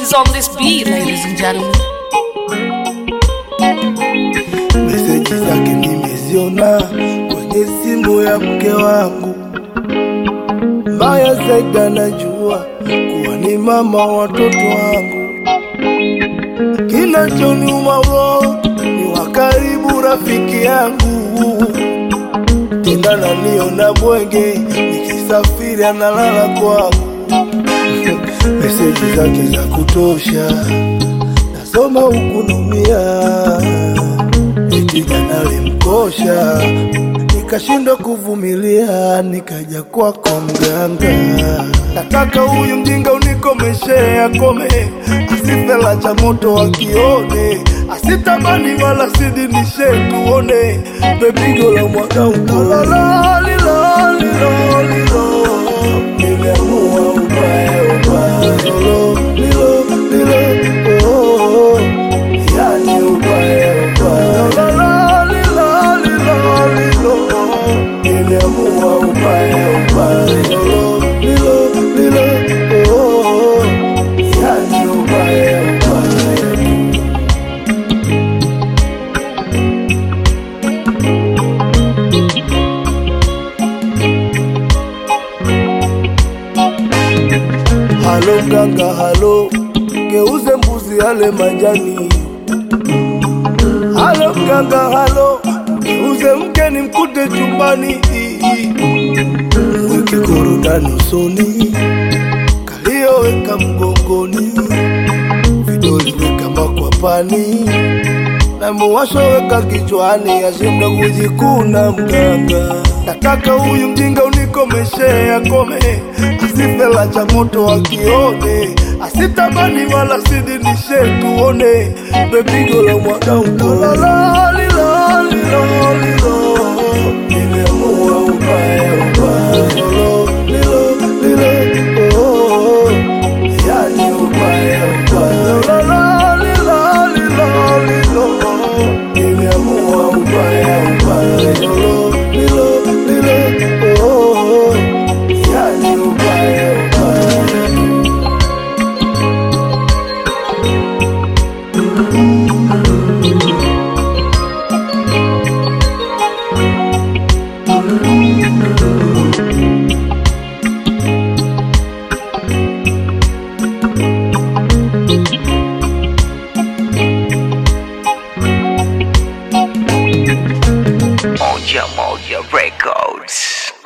is on this beat, ladies and gentlemen. meseji zake nimeziona kwenye simu ya mke wangu. Mbaya zaidi anajua kuwa ni mama wa watoto wangu. Kinachoniuma roho ni wa karibu rafiki yangu, tena naniona bwege nikisafiri analala kwangu. Meseji zake za kutosha nasoma huku naumia eti jana alimkosha, nikashindwa kuvumilia, nikaja kwako mganga. Nataka huyu mjinga unikomeshe, akome, asifela cha moto akione, asitamani wala sidinishe, tuone bepigo la mwaka ukolala lilo lilo lilo, nimeamua ubaya ubaya lilo lilo lilo oh, oh. Yani ubaya ubaya la la lilo lilo lilo Nimeamua ubaya ubaya lilo lilo lilo oh, Yani ubaya ubaya Halo mganga, halo, geuze mbuzi yale majani. Halo mganga, halo, geuze mke ni mkute chumbani. Weke korodani usoni, kalio weka mgongoni, vidole weka makwapani, na muwasho weka kichwani, ashinde kujikuna mganga. Nataka huyu mjinga unikomeshe, akome, asifela cha moto akione, asitamani wala sidinishe, tuone bepigo la mwaka ukolala lilo lilo lilo, nimeamua ubaya ubaya lilo lilo lilo oh, oh, yani ubaya ubaya lilo lilo lilo lilo, nimeamua ubaya ubaya lilo lilo lilo oh, oh, yani ubaya ubaya Moja Moja Records.